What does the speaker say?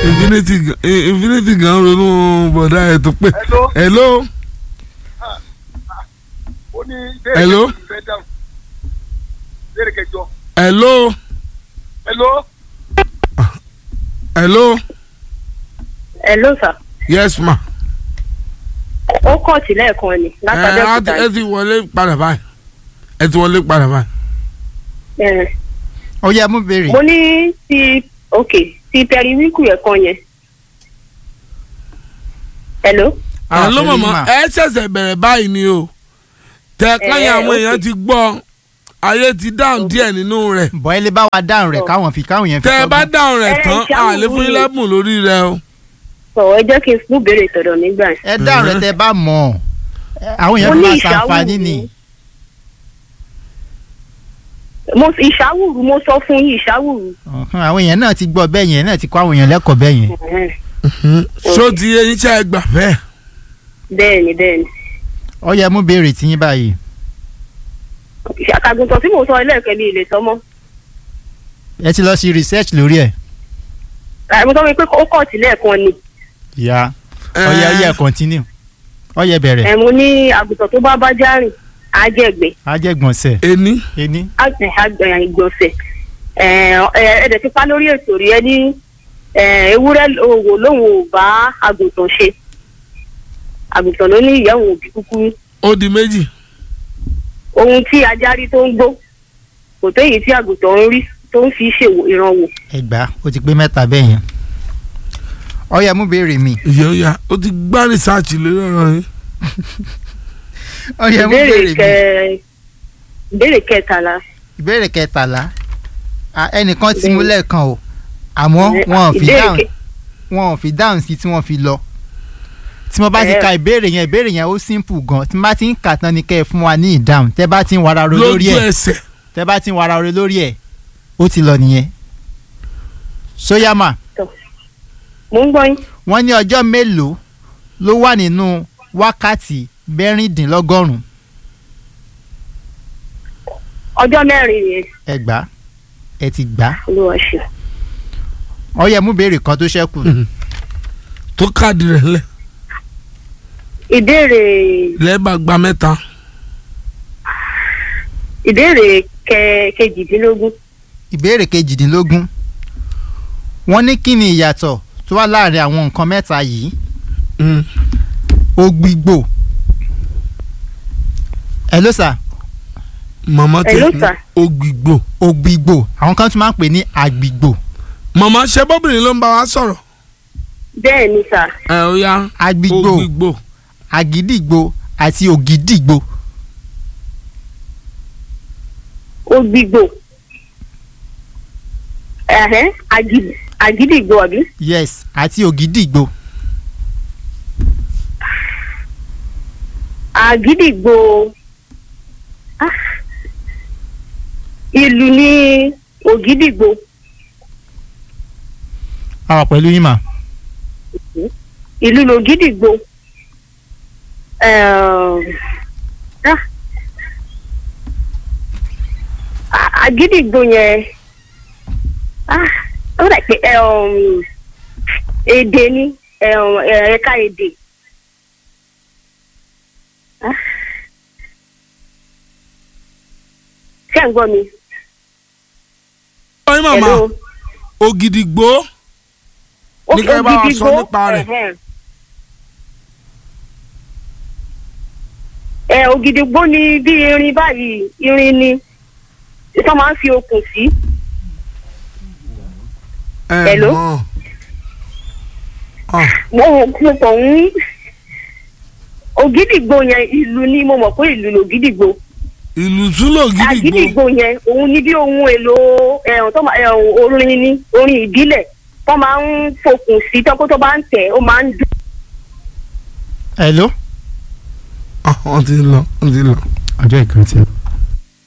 infinity gan- eh, infinity gan ronú bọ̀dá ẹ̀ tó pé. Hello. hello ó ní Hello? ìbéèrè kẹjọ ìfẹ́ dáhùn ìbéèrè kẹjọ hello hello hello Hello sir. yes ma. ó kọ̀ọ̀tì lẹ́ẹ̀kan ni ẹ látàdé á òkúta ti- ẹ ti wọlé padà báyìí ẹ ti wọlé padà báyìí. yìí. ó yẹ mú béèrè mo ní ti ok ti pẹriwíkù ẹ̀kan yẹn. hello. Ah, hello pẹ̀lú mama mà. ẹ ṣẹ̀ṣẹ̀ bẹ̀rẹ̀ báyìí ni o tẹ káyọ̀ àwọn ok. èèyàn ti gbọ́ ayé ti dáhùn díẹ̀ nínú rẹ̀ bọ́ ẹ lè bá wa dáhùn rẹ̀ káwọn fi káwọn yẹn fi tẹ ẹ bá kọ́gbọ́n. dáhùn rẹ̀ Ẹ, tán ìṣàmù àlè fún mi. yín lẹ́bùn lórí rẹ̀ o. sọ̀rọ̀ ẹ jẹ́ kí n fún béèrè tọ̀dọ̀ nígbà yẹn. ẹ dáhùn rẹ̀ tẹ bá mọ̀ ọ́ àwọn yẹn Mo fi ní máa ìṣàwùrù. ṣàǹfààní ni mo ìṣàwùrù mo sọ fún yín ìṣàwùrù. Ọ̀hún, àwọn èèyàn náà ti gbọ́ bẹ́ẹ̀ yẹn náà ti kọ́ àwọn èèyàn lẹ́kọ̀ọ́ bẹ́ẹ̀ yẹn ṣó ti yé yín ṣe é gbà bẹ́ẹ̀. bẹ́ẹ̀ni bẹ́ẹ̀ni. ó yẹ mú béèrè tiyín báyìí àtàgùntàn tí mo sọ ẹlẹ́ẹ̀kẹ́ mi ì lè sọ mọ́. ẹ ti lọ sí research lórí ẹ̀ àì mo sọ pé ó kọ̀ọ̀tì lẹ́ẹ̀kan ni. ìyá ó yẹ ó yẹ continue ó yẹ bẹ̀rẹ̀ ẹ̀ mo ní àgùntàn tó bá bá járìn á jẹ̀gbẹ́ ajẹ́gbọ̀nsẹ̀ ení ení àgbẹ̀ àgbẹ̀ ìgbọ̀nsẹ̀ ẹ̀ẹ́dẹ̀ ti pa lórí ètò rí ẹ ní eh, ewúrẹ́ òwò lòun ò bá àgùntàn ṣe àgùntàn ló ní ìyá òun òbí kúkúrú ó di méjì ohun tí ajá rí tó ń gbó kò tó èyí tí àgùntàn ń rí tó ń fi ṣe ìrànwọ́ ẹgbà ó ti pé mẹ́ta bẹ́ẹ̀ yẹn ó yẹ mú béèrè mi ìyá ó yá ó ti gbá rìsáàcì lórí ọ̀rọ̀ yín. ó yẹ mú ìbéèrè béèrè kẹ mi ìbéèrè kẹtàlá ìbéèrè kẹtàlá Ah, ẹnìkan ti mú Béèrè. lẹ́ẹ̀kan o àmọ́ wọn ò fi ìbéèrè dáhùn kẹ- wọn ò fi dáhùn sí tí wọ́n fi lọ tí mo bá ti Ẹ. ka ìbéèrè yẹn ìbéèrè yẹn ó simple gan tí mo bá ti ń kà tán ni kẹ́ ẹ fún wa ní ìdáhùn tẹ́ bá ti ń wara ro lórí lójú ẹ̀ ẹsẹ̀ tẹ́ bá ti ń wara ro lórí ẹ̀ ó ti lọ nìyẹn. sóyàmà mo ń gbọ́ yín wọ́n ní ọjọ́ mélòó ló wà nínú wákàtí mẹ́rìndínlọ́gọ́rùn-ún ọjọ́ mẹ́rin yẹn ẹ gbà á, ẹ ti gbà á. olúwa ṣe ó yẹ mú béèrè kan tó ṣẹ́kù tó káàdì rẹ̀ lẹ̀ ìbéèrè lẹ́ẹ̀bà gba mẹ́ta ìbéèrè kẹ kejìdínlógún ìbéèrè kejìdínlógún wọ́n ní kí ni ìyàtọ̀ tó wà láàrin àwọn nǹkan mẹ́ta yìí Mm. ògbìgbò ẹ ló sà màmá tẹ̀ Hello, ní sir. ògbìgbò ògbìgbò àwọn kan tún máa ń pè ní àgbìgbò màmá ṣe bọ́bìnrin ló ń bá wa sọ̀rọ̀ bẹ́ẹ̀ ni sà ẹ ó yá àgbìgbò ògbìgbò àgídìgbò àti ògìdìgbò ògbìgbò ẹ̀hẹ́n àgì- àgídìgbò àbí yes àti ògìdìgbò àgídìgbò ah, ìlú ní ògídìgbò àwọn pẹ̀lú yín mà ìlú lògídìgbò ẹ̀ẹ́m, ah, à- àgídìgbò yẹn ah, ó dà pé ẹ̀ẹ́m, èdè ni ẹ̀ẹ́m, ẹ̀ka èdè. Ah. ṣé ẹ̀ ń gbọ́ mi? ọyún màmá Hello? ògìdìgbò Ní kẹ́ ẹ bá wa sọ nípa rẹ̀. ẹ̀hẹ́n. ẹ ògìdìgbò ni bí irin báyìí irin ni tó máa ń fi okùn sí ẹ Hello? mọ̀ Ah, mo mo kàn ń ògìdìgbò yẹn ìlú ni mo mọ̀ pé ìlú lògìdìgbò ìlú tún lògìdìgbò àgídìgbò yẹn òun ni bí ohun èlò ẹ̀hún tó máa ẹ̀hún orin ni orin ìbílẹ̀ tó máa ń fokùn sí tọ́kọ́ tó bá ń tẹ̀ ó máa ń dùn. hello Ah, wọ́n ti lọ wọ́n ti lọ. ọjọ́ ìkan ti lọ.